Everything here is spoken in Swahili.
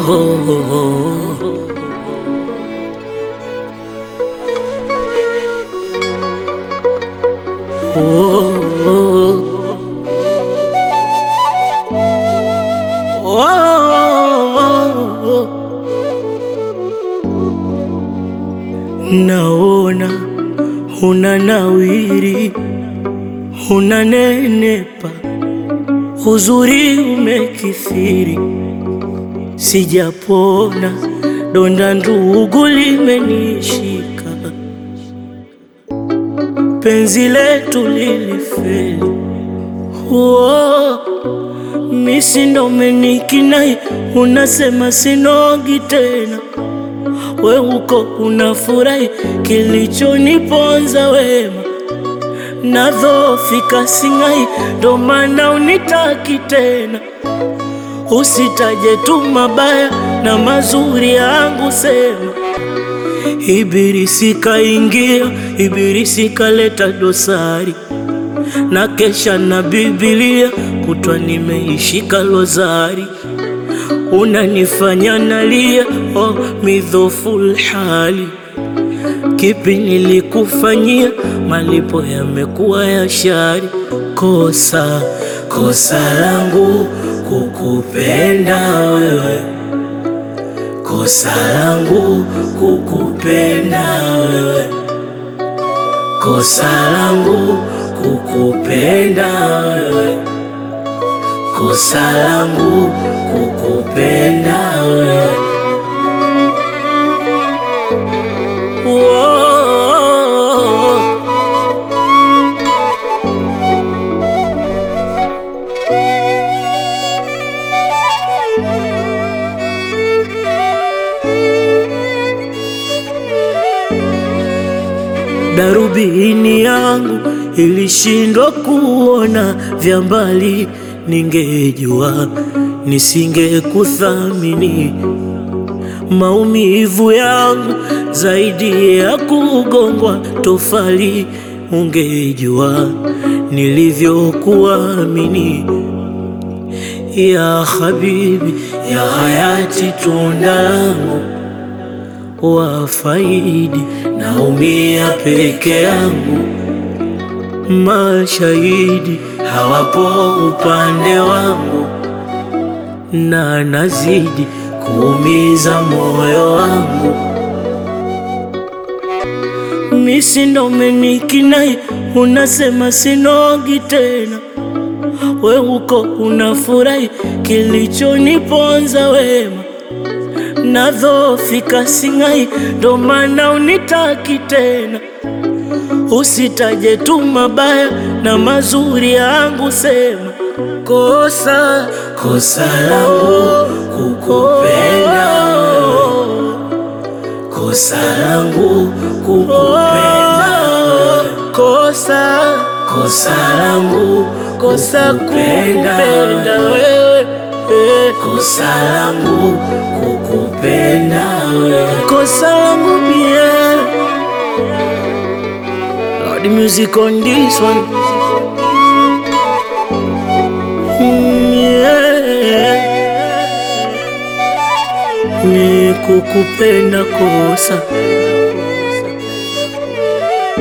Naona una nawiri, una nenepa, uzuri umekithiri, sijapona, donda ndugu limenishika, penzi letu lilifeli. Oh, misi ndo menikinai, unasema sinogi tena we uko unafurahi, kilichoniponza wema nadhofika singai, ndo maana unitaki tena. Usitaje tu mabaya na mazuri yangu, sema Ibilisi kaingia, Ibilisi kaleta dosari, na kesha na Biblia kutwa nimeishika lozari unanifanya nalia, oh, midhoful hali. Kipi nilikufanyia? Malipo yamekuwa ya shari. Kosa kosa langu kukupenda wewe, kosa langu kukupenda wewe, kosa langu kukupenda wewe kosa langu kukupenda wewe. Woah. Darubini yangu ilishindwa kuona vya mbali, ningejua nisingekuthamini. Maumivu yangu zaidi ya kugongwa tofali, ungejua nilivyokuamini. Ya habibi, ya hayati, tunda langu wafaidi, naumia peke yangu, mashahidi hawapo upande wangu, na nazidi kuumiza moyo wangu. Misi ndo menikinai, unasema sinogi tena, we uko unafurahi, kilichoniponza wema nadhofika singai, ndo maana unitaki tena. Usitaje tu mabaya na mazuri yangu, sema kosa kosa langu kukupenda wewe, kosa langu kukupenda wewe, kosa kosa langu kosa kupenda wewe, eh, kosa langu kukupenda wewe, kosa langu mie Lord, the music on this one. Mm, yeah. Ni kukupenda kosa